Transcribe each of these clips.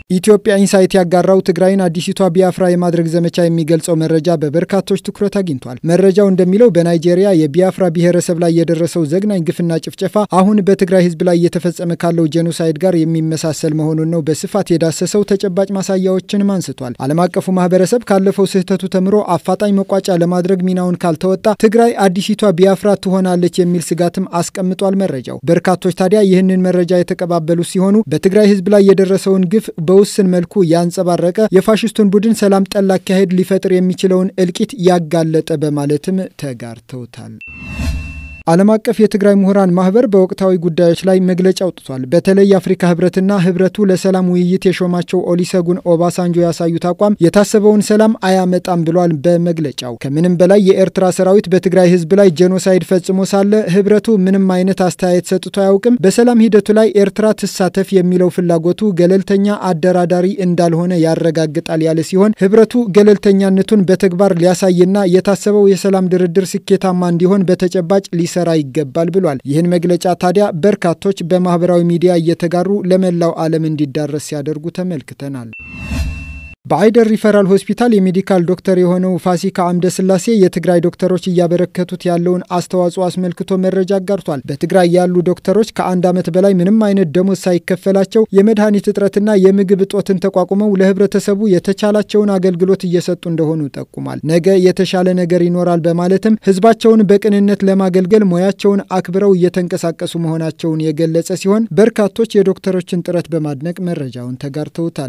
ኢትዮጵያ ኢንሳይት ያጋራው ትግራይን አዲሲቷ ቢያፍራ የማድረግ ዘመቻ የሚገልጸው መረጃ በበርካቶች ትኩረት አግኝቷል። መረጃው እንደሚለው በናይጄሪያ የቢያፍራ ብሔረሰብ ላይ የደረሰው ዘግናኝ ግፍና ጭፍጨፋ አሁን በትግራይ ሕዝብ ላይ እየተፈጸመ ካለው ጄኖሳይድ ጋር የሚመሳሰል መሆኑን ነው በስፋት የዳሰሰው። ተጨባጭ ማሳያዎችንም አንስቷል። ዓለም አቀፉ ማህበረሰብ ካለፈው ስህተቱ ተምሮ አፋጣኝ መቋጫ ለማድረግ ሚናውን ካልተወጣ ትግራይ አዲሲቷ ቢያፍራ ትሆናለች የሚል ስጋትም አስቀምጧል። መረጃው በርካቶች ታዲያ ይህንን መረጃ የተቀባበሉ ሲሆኑ በትግራይ ሕዝብ ላይ የደረሰውን ግፍ በውስን መልኩ ያንጸባረቀ የፋሽስቱን ቡድን ሰላም ጠል አካሄድ ሊፈጥር የሚችለውን እልቂት ያጋለጠ በማለትም ተጋርተውታል። ዓለም አቀፍ የትግራይ ምሁራን ማህበር በወቅታዊ ጉዳዮች ላይ መግለጫ አውጥቷል። በተለይ የአፍሪካ ህብረትና ህብረቱ ለሰላም ውይይት የሾማቸው ኦሊሰጉን ኦባሳንጆ ያሳዩት አቋም የታሰበውን ሰላም አያመጣም ብሏል። በመግለጫው ከምንም በላይ የኤርትራ ሰራዊት በትግራይ ህዝብ ላይ ጄኖሳይድ ፈጽሞ ሳለ ህብረቱ ምንም አይነት አስተያየት ሰጥቶ አያውቅም። በሰላም ሂደቱ ላይ ኤርትራ ትሳተፍ የሚለው ፍላጎቱ ገለልተኛ አደራዳሪ እንዳልሆነ ያረጋግጣል ያለ ሲሆን ህብረቱ ገለልተኛነቱን በተግባር ሊያሳይና የታሰበው የሰላም ድርድር ስኬታማ እንዲሆን በተጨባጭ ሊ ሊሰራ ይገባል ብሏል። ይህን መግለጫ ታዲያ በርካቶች በማህበራዊ ሚዲያ እየተጋሩ ለመላው ዓለም እንዲዳረስ ሲያደርጉ ተመልክተናል። በአይደር ሪፈራል ሆስፒታል የሜዲካል ዶክተር የሆነው ፋሲካ አምደ ስላሴ የትግራይ ዶክተሮች እያበረከቱት ያለውን አስተዋጽኦ አስመልክቶ መረጃ አጋርቷል። በትግራይ ያሉ ዶክተሮች ከአንድ ዓመት በላይ ምንም አይነት ደሞዝ ሳይከፈላቸው የመድኃኒት እጥረትና የምግብ እጦትን ተቋቁመው ለህብረተሰቡ የተቻላቸውን አገልግሎት እየሰጡ እንደሆኑ ጠቁሟል። ነገ የተሻለ ነገር ይኖራል በማለትም ህዝባቸውን በቅንነት ለማገልገል ሙያቸውን አክብረው እየተንቀሳቀሱ መሆናቸውን የገለጸ ሲሆን በርካቶች የዶክተሮችን ጥረት በማድነቅ መረጃውን ተጋርተውታል።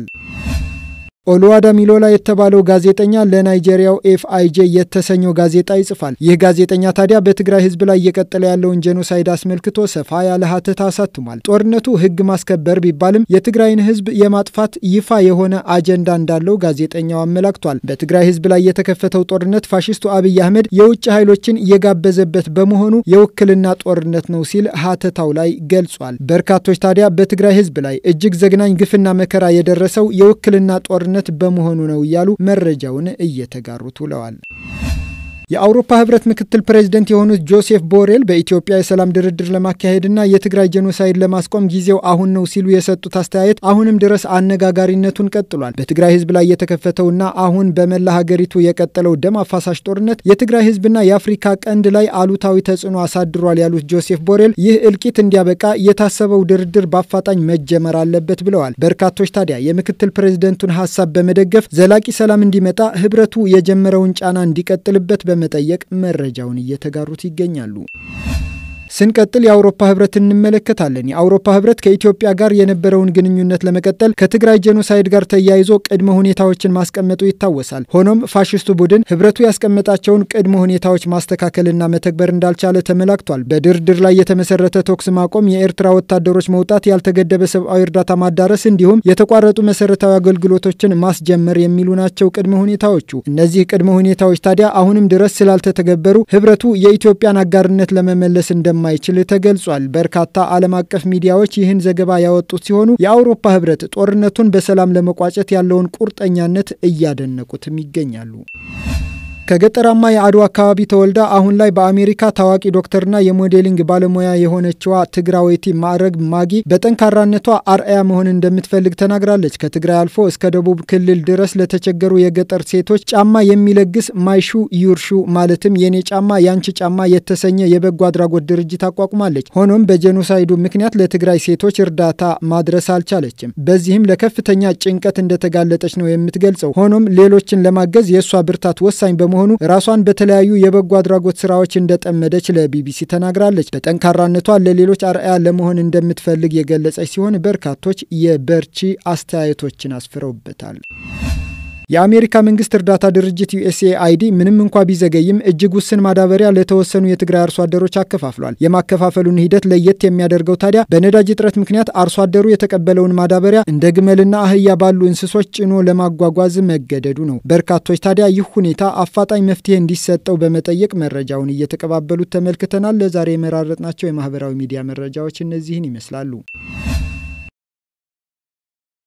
ኦሉዋዳ ሚሎላ የተባለው ጋዜጠኛ ለናይጄሪያው ኤፍአይጄ የተሰኘው ጋዜጣ ይጽፋል። ይህ ጋዜጠኛ ታዲያ በትግራይ ህዝብ ላይ እየቀጠለ ያለውን ጄኖሳይድ አስመልክቶ ሰፋ ያለ ሀተታ አሳትሟል። ጦርነቱ ህግ ማስከበር ቢባልም የትግራይን ህዝብ የማጥፋት ይፋ የሆነ አጀንዳ እንዳለው ጋዜጠኛው አመላክቷል። በትግራይ ህዝብ ላይ የተከፈተው ጦርነት ፋሽስቱ አብይ አህመድ የውጭ ኃይሎችን የጋበዘበት በመሆኑ የውክልና ጦርነት ነው ሲል ሀተታው ላይ ገልጿል። በርካቶች ታዲያ በትግራይ ህዝብ ላይ እጅግ ዘግናኝ ግፍና መከራ የደረሰው የውክልና ጦርነት በመሆኑ ነው እያሉ መረጃውን እየተጋሩት ውለዋል። የአውሮፓ ህብረት ምክትል ፕሬዝደንት የሆኑት ጆሴፍ ቦሬል በኢትዮጵያ የሰላም ድርድር ለማካሄድና የትግራይ ጄኖሳይድ ለማስቆም ጊዜው አሁን ነው ሲሉ የሰጡት አስተያየት አሁንም ድረስ አነጋጋሪነቱን ቀጥሏል። በትግራይ ህዝብ ላይ የተከፈተውና አሁን በመላ ሀገሪቱ የቀጠለው ደም አፋሳሽ ጦርነት የትግራይ ህዝብና የአፍሪካ ቀንድ ላይ አሉታዊ ተጽዕኖ አሳድሯል ያሉት ጆሴፍ ቦሬል ይህ እልቂት እንዲያበቃ የታሰበው ድርድር በአፋጣኝ መጀመር አለበት ብለዋል። በርካቶች ታዲያ የምክትል ፕሬዝደንቱን ሀሳብ በመደገፍ ዘላቂ ሰላም እንዲመጣ ህብረቱ የጀመረውን ጫና እንዲቀጥልበት በመጠየቅ መረጃውን እየተጋሩት ይገኛሉ። ስንቀጥል የአውሮፓ ህብረት እንመለከታለን። የአውሮፓ ህብረት ከኢትዮጵያ ጋር የነበረውን ግንኙነት ለመቀጠል ከትግራይ ጄኖሳይድ ጋር ተያይዞ ቅድመ ሁኔታዎችን ማስቀመጡ ይታወሳል። ሆኖም ፋሽስቱ ቡድን ህብረቱ ያስቀመጣቸውን ቅድመ ሁኔታዎች ማስተካከልና መተግበር እንዳልቻለ ተመላክቷል። በድርድር ላይ የተመሰረተ ተኩስ ማቆም፣ የኤርትራ ወታደሮች መውጣት፣ ያልተገደበ ሰብአዊ እርዳታ ማዳረስ እንዲሁም የተቋረጡ መሰረታዊ አገልግሎቶችን ማስጀመር የሚሉ ናቸው ቅድመ ሁኔታዎቹ። እነዚህ ቅድመ ሁኔታዎች ታዲያ አሁንም ድረስ ስላልተተገበሩ ህብረቱ የኢትዮጵያን አጋርነት ለመመለስ እንደማ ማይችል ተገልጿል። በርካታ ዓለም አቀፍ ሚዲያዎች ይህን ዘገባ ያወጡት ሲሆኑ የአውሮፓ ህብረት ጦርነቱን በሰላም ለመቋጨት ያለውን ቁርጠኛነት እያደነቁትም ይገኛሉ። ከገጠራማ የአድዋ አካባቢ ተወልዳ አሁን ላይ በአሜሪካ ታዋቂ ዶክተርና የሞዴሊንግ ባለሙያ የሆነችዋ ትግራዊቲ ማዕረግ ማጊ በጠንካራነቷ አርአያ መሆን እንደምትፈልግ ተናግራለች። ከትግራይ አልፎ እስከ ደቡብ ክልል ድረስ ለተቸገሩ የገጠር ሴቶች ጫማ የሚለግስ ማይሹ ዩርሹ ማለትም የኔ ጫማ ያንቺ ጫማ የተሰኘ የበጎ አድራጎት ድርጅት አቋቁማለች። ሆኖም በጄኖሳይዱ ምክንያት ለትግራይ ሴቶች እርዳታ ማድረስ አልቻለችም። በዚህም ለከፍተኛ ጭንቀት እንደተጋለጠች ነው የምትገልጸው። ሆኖም ሌሎችን ለማገዝ የእሷ ብርታት ወሳኝ በመሆኑ መሆኑ ራሷን በተለያዩ የበጎ አድራጎት ስራዎች እንደጠመደች ለቢቢሲ ተናግራለች። በጠንካራነቷ ለሌሎች አርአያ ለመሆን እንደምትፈልግ የገለጸች ሲሆን በርካቶች የበርቺ አስተያየቶችን አስፍረውበታል። የአሜሪካ መንግስት እርዳታ ድርጅት ዩኤስኤአይዲ ምንም እንኳ ቢዘገይም እጅግ ውስን ማዳበሪያ ለተወሰኑ የትግራይ አርሶ አደሮች አከፋፍሏል። የማከፋፈሉን ሂደት ለየት የሚያደርገው ታዲያ በነዳጅ እጥረት ምክንያት አርሶ አደሩ የተቀበለውን ማዳበሪያ እንደ ግመልና አህያ ባሉ እንስሶች ጭኖ ለማጓጓዝ መገደዱ ነው። በርካቶች ታዲያ ይህ ሁኔታ አፋጣኝ መፍትሄ እንዲሰጠው በመጠየቅ መረጃውን እየተቀባበሉት ተመልክተናል። ለዛሬ የመራረጥናቸው የማህበራዊ ሚዲያ መረጃዎች እነዚህን ይመስላሉ።